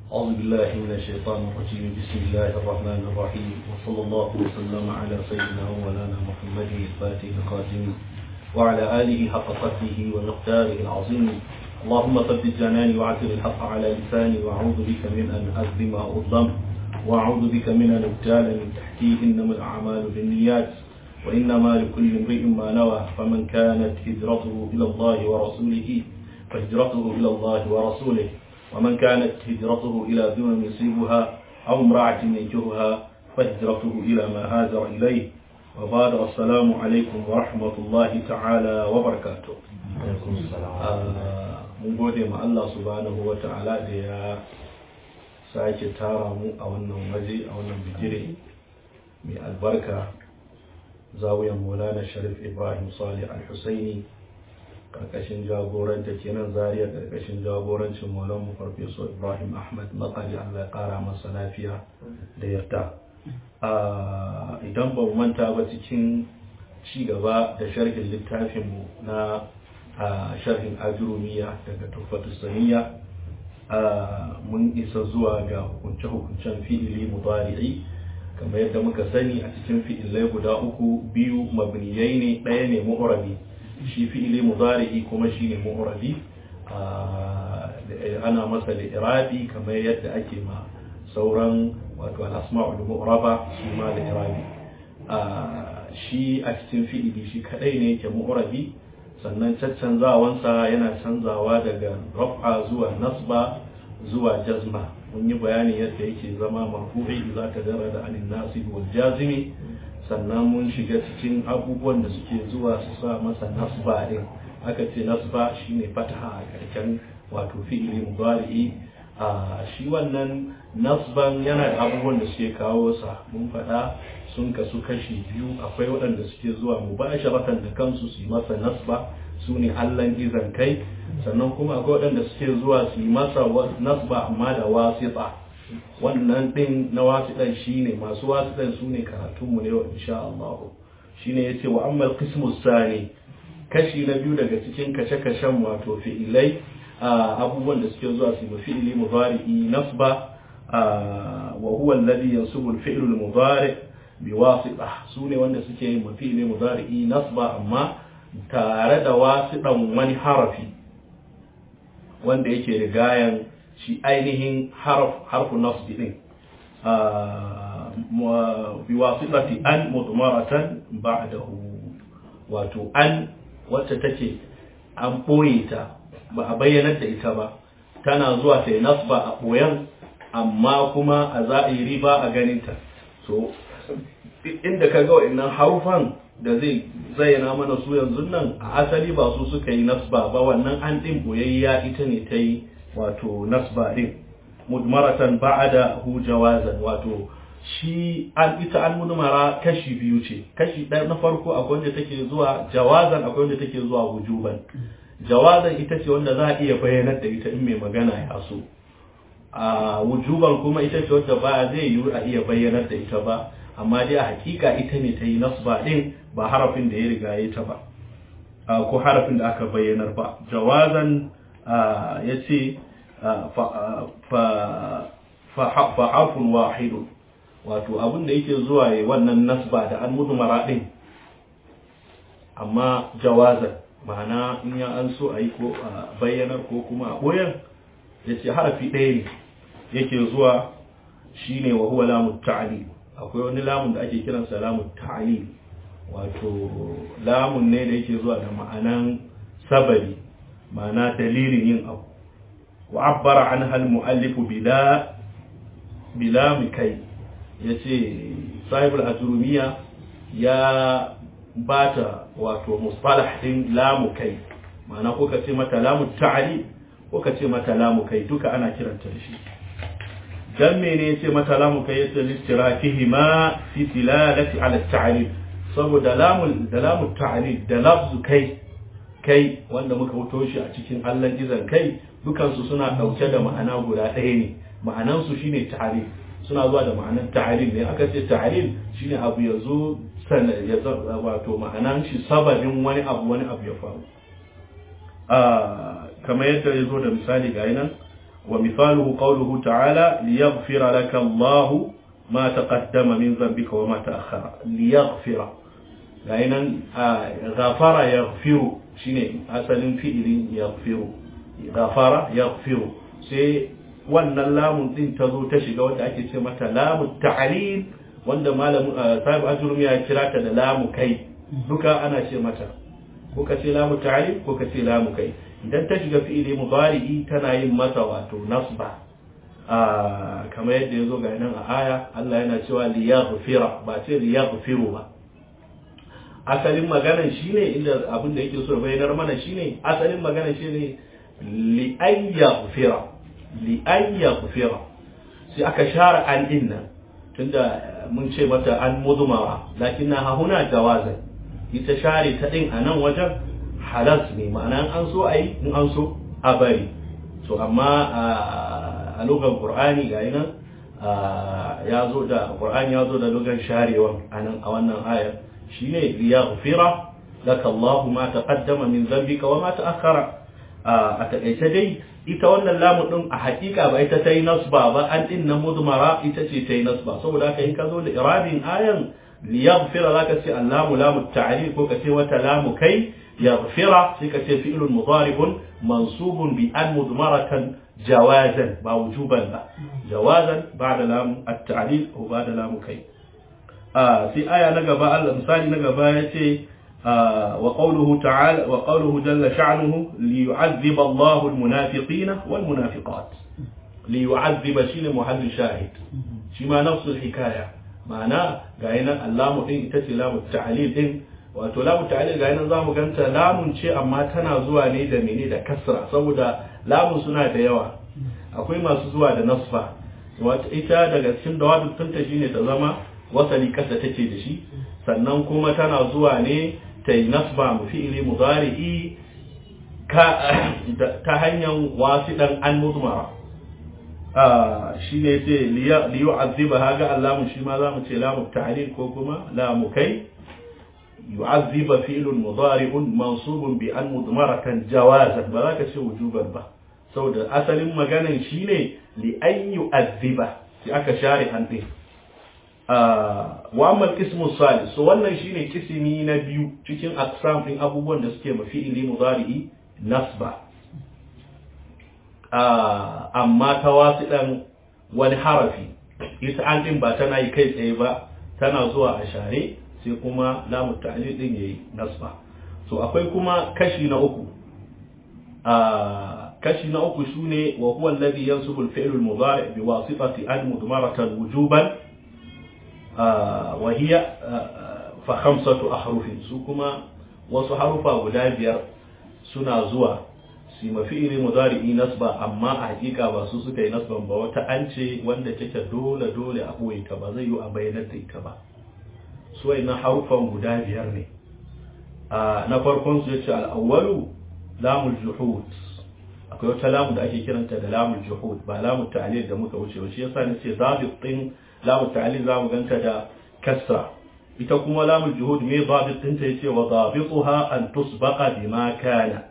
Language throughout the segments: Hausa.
أعوذ بالله من الشيطان الرجيم بسم الله الرحمن الرحيم وصلى الله وسلم على سيدنا ومولانا محمد الفاتح الخاتم وعلى آله حق قدره ومقداره العظيم اللهم ثبت جناني وعثر الحق على لساني وأعوذ بك من أن أظلم أو أظلم وأعوذ بك من أن أبتال من تحتي إنما الأعمال بالنيات وإنما لكل امرئ ما نوى فمن كانت هجرته إلى الله ورسوله فهجرته إلى الله ورسوله ومن كانت هجرته إلى دون يصيبها أو امرأة ينكرها فهجرته إلى ما هاجر إليه وبعد السلام عليكم ورحمة الله تعالى وبركاته mun gode ma Allah subhanahu wa ta'ala da ya sake tara mu a wannan waje a wannan bigire mai albarka zawiyan maulana sharif ibrahim salih al-husaini karkashin jagoranta kenan zariya karkashin jagorancin maulan mu farfeso ibrahim ahmad makari allah ya kara masa lafiya da yarda idan ba manta ba cikin ci gaba da sharhin littafinmu na sharhin ajurumiya daga tufatu saniya mun isa zuwa ga hukunce-hukuncen fi'ili mudari'i kamar yadda muka sani a cikin fi'ilai guda uku biyu mabniyai ne ɗaya ne mu'rabi shi fi'ili mudari'i kuma shine mu'rabi ana masa da irabi kamar yadda ake ma sauran wato al-asma'ul mu'raba su ma da irabi shi a cikin fi'ili shi kadai ne yake mu'rabi sannan caccanzawansa yana canzawa daga raf'a zuwa nasba zuwa jazma mun yi bayani yadda yake zama marfu'i za ka dara da anin nasib wal jazimi sannan mun shiga cikin abubuwan da suke zuwa su sa masa nasba din aka ce nasba shine fataha a karshen wato fi'ili mudari'i a shi wannan nasban yana da abubuwan da suke kawo sa mun faɗa sun kasu kashi biyu akwai waɗanda suke zuwa mubasharatan da kansu su yi masa nasba su ne allan izan kai sannan kuma akwai waɗanda suke zuwa su yi masa nasba amma da wasita wannan ɗin na wasiɗan shi ne masu wasiɗan su ne karatunmu ne wa insha Allah shi ne ya ce wa ammal qismu sani kashi na biyu daga cikin kashe-kashen wato fi'ilai abubuwan da suke zuwa su yi fi'ili mudari'i nasba wa huwa alladhi yansubu al-fi'lu al-mudari' biwasita su ne wanda suke yin mafi'ili mudari'i nasba amma tare da wasiɗan wani harafi wanda yake rigayan shi ainihin harfu nasbi din biwasitati an mudmaratan ba'dahu wato an wacce take an ɓoye ta ba a bayyanar da ita ba tana zuwa ta yi nasba a ɓoyan amma kuma a za'iri ba a ganinta so inda ka ga wa'annan harufan da zai zayyana mana su yanzu nan a asali ba su suka yi nasba ba wannan an ɗin boyayya ita ne ta yi wato nasba ɗin mudmaratan ba'ada hu jawazan wato shi an ita an mudmara kashi biyu ce kashi ɗaya na farko akwai wanda take zuwa jawazan akwai wanda take zuwa wujuban jawazan ita ce wanda za a iya bayyanar da ita in mai magana ya so a wujuban kuma ita ce wadda ba zai yiwu a iya bayyanar da ita ba amma dai a hakika ita ne ta yi nasba din ba harafin da ya riga ya ta ba ko harafin da aka bayyanar ba jawazan ya ce fa harfun wahidun wato abin da yake zuwa ya wannan nasba da an mudmara din amma jawazan ma'ana in ya an so a yi ko a bayyanar ko kuma a boyan ya ce harafi ɗaya ne yake zuwa shine wa huwa lamu ta'lil akwai wani lamun da ake kiransa lamun ta'lil wato lamun ne da yake zuwa da ma'anan sabari ma'ana dalilin yin abu wa abbara an hal mu'allifu bila bila kai yace sahibul ajrumiya ya bata wato mustalah din lamu kai ma'ana ko ka ce mata lamu ta'lil ko ka ce mata lamu kai duka ana kiranta da shi dan mene yace mata lamu kai yace listirafihi ma fi tilalati ala ta'lil saboda lamu da lamu ta'lil da lafzu kai kai wanda muka wuto shi a cikin Allah izan kai dukansu suna dauke da ma'ana guda ɗaya ne ma'anan su shine ta'lil suna zuwa da ma'anan ta'lil ne aka ce ta'lil shine abu yazo sana ya wato ma'anan shi sababin wani abu wani abu ya faru kamar yadda ya zo da misali ga nan wa misaluhu qawluhu ta'ala liyaghfira laka Allahu ma taqaddama min dhanbika wa ma ta'akhkhara liyaghfira gainan ghafara yaghfiru shine asalin fi'ilin yaghfiru ghafara yaghfiru sai wannan lamun din ta zo ta shiga wanda ake ce mata lamu ta'lil wanda malamin sahib ajrumi ya kira ta da lamu kai duka ana ce mata ko ka ce lamu ta'lil ko ka ce lamu kai idan ta shiga fi'ili mudari'i tana yin masa wato nasba kamar yadda ya zo ga nan a aya Allah yana cewa liyaghfira ba ce liyaghfiru ba asalin maganan shine inda abin da yake so bayyanar mana shine asalin maganan shine li an yaghfira li an yaghfira sai aka share an din nan tunda mun ce mata an mudumara lakinna ha huna jawazan ita share ta din a nan wajen halas ne ma'ana an so ayi in an so a bari so amma a lugar qur'ani ga nan ya zo da qur'ani ya zo da lugar sharewan anan a wannan ayar shine liyaghfira laka Allah ma taqaddama min dhanbika wa ma ta'akhkhara a takaice dai ita wannan lamu din a hakika ba ita ta yi nasba ba an din na mudmara ita ce ta yi nasba saboda haka in ka zo da irabin ayan liyaghfira zaka ce allamu lamu ta'lil ko ka ce wata lamu kai yaghfira sai ka ce fi'lun mudari'un mansubun bi an mudmaratan jawazan ba wujuban ba jawazan ba'da lamu at-ta'lil ko ba'da lamu kai sai aya na gaba Allah misali na gaba ya ce wa qawluhu ta'ala wa qawluhu jalla sha'nuhu li yu'adhib Allahu al-munafiqina wal munafiqat li yu'adhib shine muhallu shahid shi ma nafsul hikaya ma'ana ga yana allamu din ita ce lamu ta'lil din wato lamu ta'lil ga yana zamu ganta lamun ce amma tana zuwa ne da mene da kasra saboda lamun suna da yawa akwai masu zuwa da nasfa wato ita daga cikin dawabin tunta shine ta zama wasali kasa take da shi sannan kuma tana zuwa ne ta yi nasba mu fi'ili mudari'i ta hanyar wasiɗan an mudmara shi ne ce liyu azziba haga allamu shi ma za mu ce lamu ta'lil ko kuma lamu kai yu'azziba fi'lun mudari'un mansubun bi an mudmaratan jawazan ba za ka ce wujuban ba saboda asalin maganan shine li an yu'azziba sai aka share an din wa amma ismu salis so wannan shine kisimi na biyu cikin aqsam din abubuwan da suke mafi ili mudari'i nasba amma ta wasiɗan wani harafi ita an din ba tana yi kai tsaye ba tana zuwa a share sai kuma lamu ta'lil din yayi nasba so akwai kuma kashi na uku kashi na uku shine wa huwa alladhi yansubu al-fi'l al-mudari' bi wasitati al-mudmaratan wujuban وهي فخمسة أحرف سوكما wasu harufa guda biyar suna zuwa su mafi'ili mudari'i nasba amma a hakika ba su suka yi nasban ba wata an ce wanda take dole dole a ɓoye ta ba zai yi a bayyanar da ita ba su na harufan guda biyar ne na farkon su yace al'awwalu lamul juhud akwai wata lamu da ake kiranta da lamul juhud ba lamul ta'lil da muka wuce ba shi yasa nace zabit din lamu ta'lil zamu ganta da kasra ita kuma lamu juhud me zabit din ta yace wa zabituha an tusbaqa bima kana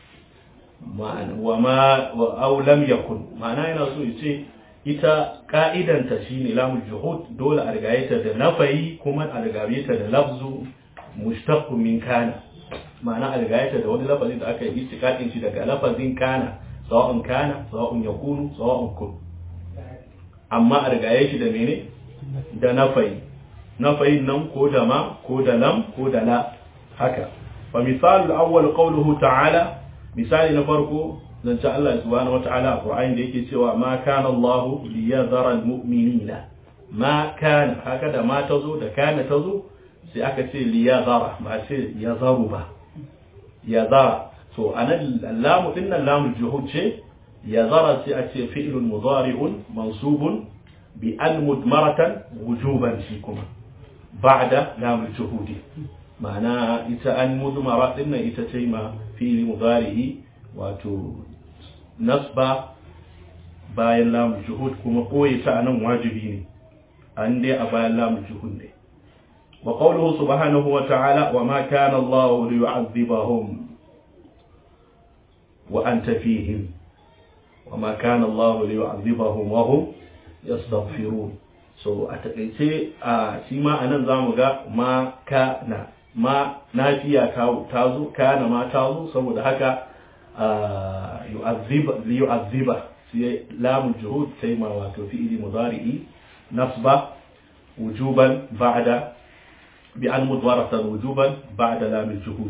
wa ma aw lam yakun ma'ana yana so yace ita ka'idan ta shine lamu juhud dole a rigaye ta da nafayi kuma a rigaye ta da lafzu mushtaq min kana ma'ana a rigaye ta da wani lafazin da aka yi istiqaqin shi daga lafazin kana sawa'un kana sawa'un yakunu sawa'un kun amma a rigaye shi da mene da nafayi nafayin nan ko da ma ko da lam ko da la haka fa misalul awwal qawluhu ta'ala misali na farko zance Allah subhanahu wata'ala a Qur'ani da yake cewa ma kana Allah liyadhara almu'minina ma kana haka da ma tazo da kana tazo sai aka ce liyadhara ba ce yazaru ba yadhara to anan lamu dinnan lamu juhud ce يظهر سيأتي فعل مضارع منصوب بأن مدمرة وجوبا فيكما بعد لام الجهود معنى إتا أن مدمرة إن إتا تيما فعل مضارع واتو نصب bayan lamun juhud kuma koyi ta anan wajibi ne an dai a bayan lamun juhud ne wa qawluhu subhanahu wa ta'ala wa ma kana Allah liyu'adhibahum wa anta fihim wa ma kana Allah li yu'adhibahum wa hum yastaghfirun so a takaice a shi ma anan zamu ga ma kana ma nafiya ta ta zo kana ma ta zo saboda haka yu'adhiba li yu'adhiba sai lamul juhud sai ma wato fi'ili mudari'i nasba wujuban ba'da بأن مضمرة وجوبا بعد لام الجهود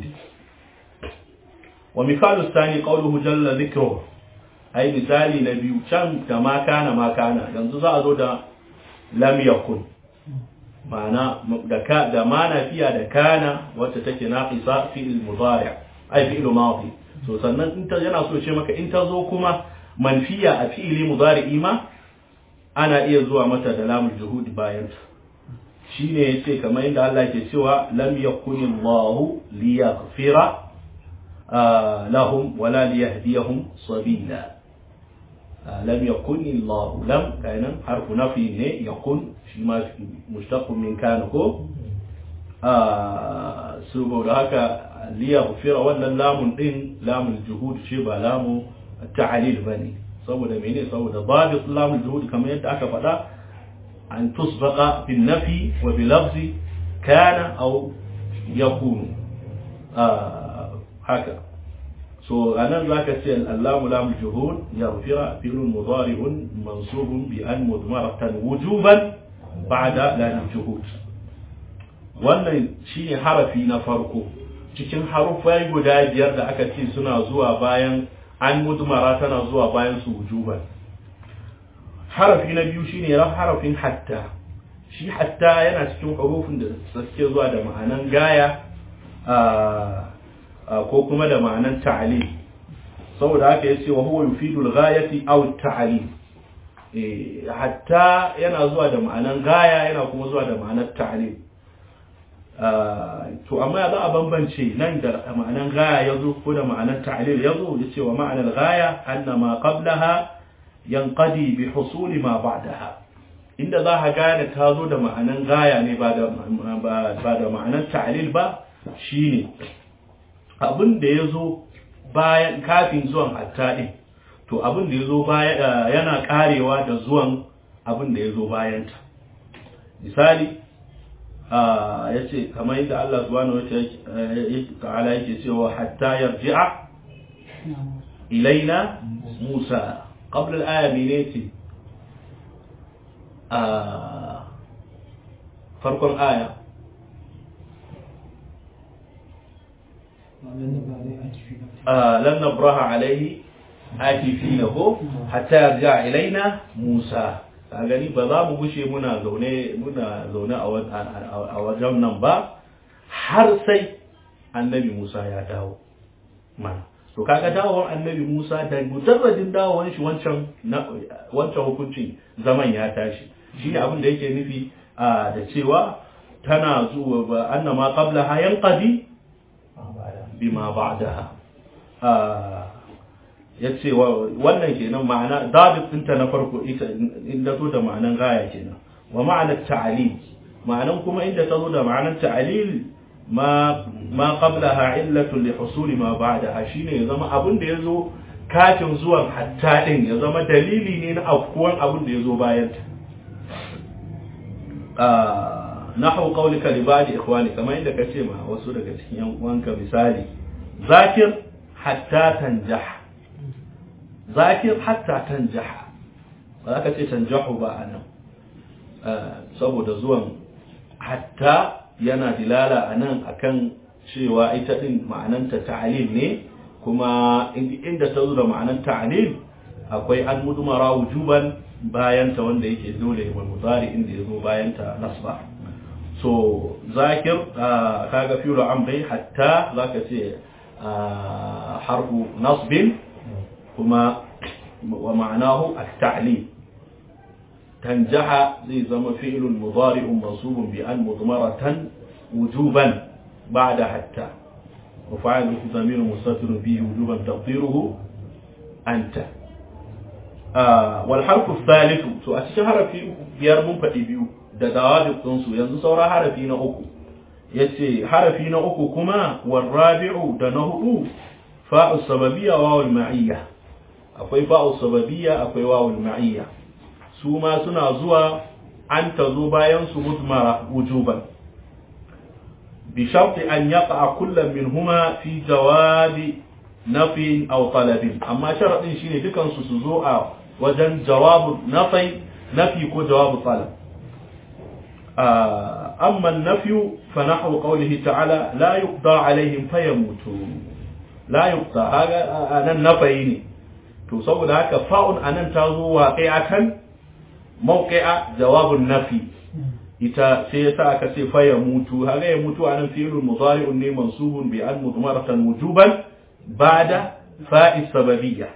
ومثال الثاني قوله جل ذكره أي مثال نبي كان كما كان ما كان yanzu za a zo da lam yakun ma'ana da ka da mana fiya da kana wacce take naqisa fi'il mudari' ai fi'il madi so sannan in ta yana so ce maka in ta zo kuma manfiya a fi'ili mudari ma ana iya zuwa mata da lamul juhud bayan ta shine yace kamar inda Allah ke cewa lam yakunillahu liyaghfira lahum wala liyahdiyahum sabila lam yakunillahu lam kainan harfu nafi ne yakun shi ma mushtaq min kana ko saboda haka liyaghfira wannan lamun din lamul juhud ce ba lamu ta'lil bane saboda mene saboda babu lamul juhud kamar yadda aka faɗa أن تسبق بالنفي وبلفظ كان أو يكون آه هكذا so anan zaka ce allamu lam juhud yaghfira fi'lun mudari'un mansubun bi an mudmaratan wujuban ba'da lam juhud wannan shine harafi na farko cikin harufai guda biyar da aka ce suna zuwa bayan an mudmara tana zuwa bayan su wujuban harafi na biyu shine harafin hatta shi hatta yana cikin hurufin da suke zuwa da ma'anan gaya ko kuma da ma'anan ta'ali saboda haka yace wa huwa yufidu al-ghayati aw at-ta'ali hatta yana zuwa da ma'anan gaya yana kuma zuwa da ma'anar ta'ali to amma ya za a bambance nan da ma'anan gaya yazo ko da ma'anar ta'lil yazo yace wa ma'anar gaya anna ma qablaha yanqadi bi husuli ma ba'daha inda za ka gane ta zo da ma'anan gaya ne ba da ba da ma'anan ta'lil ba shine abin da yazo bayan kafin zuwan hatta din to abin da yazo baya yana karewa da zuwan abin da yazo bayan ta misali ya ce kamar yadda Allah subhanahu wa ta'ala yake cewa hatta yarji'a ilaina Musa قبل الآية مينيتي آه فرق الآية آه لن نبرح عليه آتفينه حتى يرجع إلينا موسى gani ba za mu gushe muna zaune muna zaune a wajen nan ba har sai annabi Musa ya dawo mana to kaga dawowar annabi Musa da mujarradin dawowar shi wancan wancan hukuncin zaman ya tashi shine abin da yake nufi da cewa tana zuwa ba annama qablaha yanqadi bima ba'daha yace wannan kenan ma'ana dabit ɗinta na farko ita inda zo da ma'anan gaya kenan wa ma'anar ta'alil ma'anan kuma inda ta zo da ma'anar ta'alil ma ma qablaha illatu li husuli ma ba'daha shine ya zama abin da yazo kafin zuwan hatta din ya zama dalili ne na afkuwan abin da yazo bayan ta ah nahu qawlika li ba'di ikhwani kamar inda kace ma wasu daga cikin yan uwanka misali zakir hatta tanjah zakir hatta tanjah ba za ka ce tanjahu ba anan saboda zuwan hatta yana dilala a nan akan cewa ita din ma'ananta ta'alil ne kuma inda ta zo da ma'anan ta'alil akwai an mudumara wujuban bayanta wanda yake dole wal mudari inda ya zo bayanta nasba so zakir kaga fi'lu amri hatta zaka ce harfu nasbin kuma wa ma'anahu at-ta'lil تنجح زي زما فعل مضارع منصوب بأن مضمرة وجوبا بعد حتى وفعله ضمير مستتر به وجوبا تقديره أنت آه والحرف الثالث تو أشهر في biyar mun faɗi biyu da dawabit ɗinsu yanzu saura harafi na uku yace harafi na uku kuma warrabi'u da na hudu fa'u sababiyya wa wal ma'iyya akwai fa'u sababiyya akwai wawul ma'iyya su ma suna zuwa an ta zo bayan su mudmara wujuban bi sharti an yaqa kullum minhuma fi jawabi nafi aw talabin amma sharadin shine dukan su su zo a wajen jawabu nafi nafi ko jawabu talab amma an-nafyu fa nahwu qawlihi ta'ala la yuqda alaihim fayamutu la yuqda haga anan nafi ne to saboda haka fa'un anan ta zo waqi'atan mawqi'a jawabun nafi ita sai yasa aka ce fa ya mutu haga ya mutu anan fi'lun mudari'un ne mansubun bi an mudmaratan wujuban ba'da fa'i sababiyya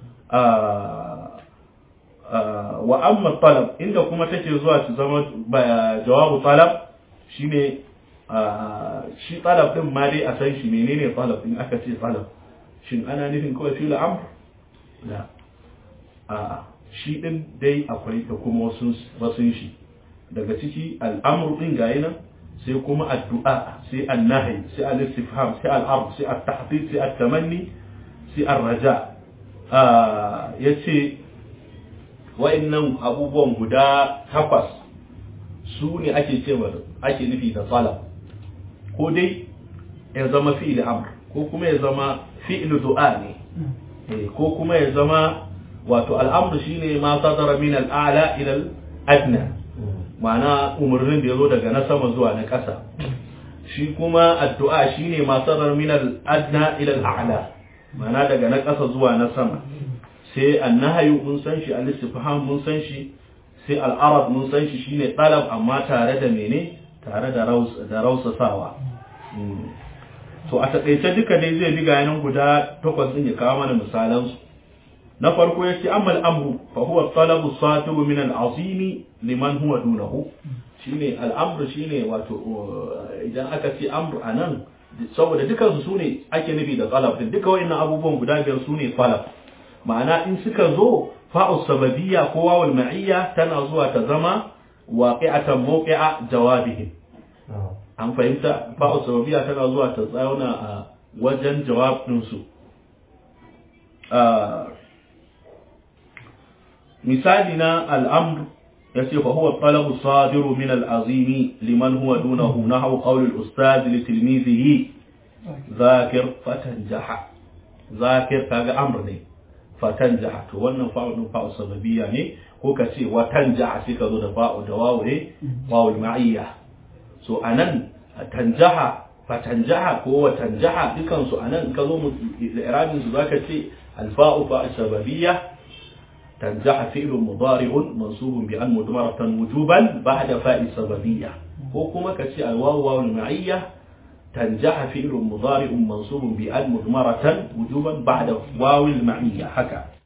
wa amma talab inda kuma take zuwa ta zama jawabu talab shine shi talab din ma dai a san shi menene talab din aka ce talab shin ana nufin kawai fi'l amr la a shi din dai akwai da kuma wasu wasu shi daga ciki al'amru din gayi nan sai kuma addu'a sai annahi sai al-istifham sai al-amr sai at-tahdid sai at-tamanni sai ar-raja yace wa'annan abubuwan guda takwas su ne ake cewa ake nufi da talab ko dai ya zama fi'il amr ko kuma ya zama fi'il du'a ne ko kuma ya zama wato al'amru shine ma sadara min al'ala ila al-adna ma'ana umarnin da ya zo daga na sama zuwa na ƙasa shi kuma addu'a shine ma sadara min al-adna ila al-a'la ma'ana daga na ƙasa zuwa na sama sai annahayu mun san shi al-istifham mun san shi sai al-arab mun san shi shine talab amma tare da mene tare da raus da rausasawa to a takaice duka dai zai bi gayanan guda takwas din ya kawo mana misalan su na farko yace amma al-amru fa huwa talabu satiru min al-azimi liman huwa dunahu shine al-amru shine wato idan aka ce amru anan saboda dukan su sune ake nufi da talab din duka wayannan abubuwan guda biyar sune talab ma'ana in suka zo fa'u sababiyya ko wawul ma'iyya tana zuwa ta zama waqi'atan mawqi'a jawabihim an fahimta fa'u sababiyya tana zuwa ta tsauna a wajen jawab din su misali na al'amr yace fa huwa talabu sadiru min al-azimi liman huwa dunahu nahwu qawl al-ustad li tilmizihi zakir fatanjaha zakir kaga amr ne fatanjaha to wannan fa'u din fa'u sababiyya ne ko ka ce watanjaha sai ka zo da fa'u da wawu ne wawul ma'iyya so anan tanjaha fatanjaha ko watanjaha dukan su anan ka zo mu irabin su zaka ce al-fa'u fa'u sababiyya تنجح فعل مضارع منصوب بأن مدمرة وجوبا بعد فاء سببية وكما كسي الواو واو المعية تنجح فعل مضارع منصوب بأن مضمرة وجوبا بعد واو المعية حكى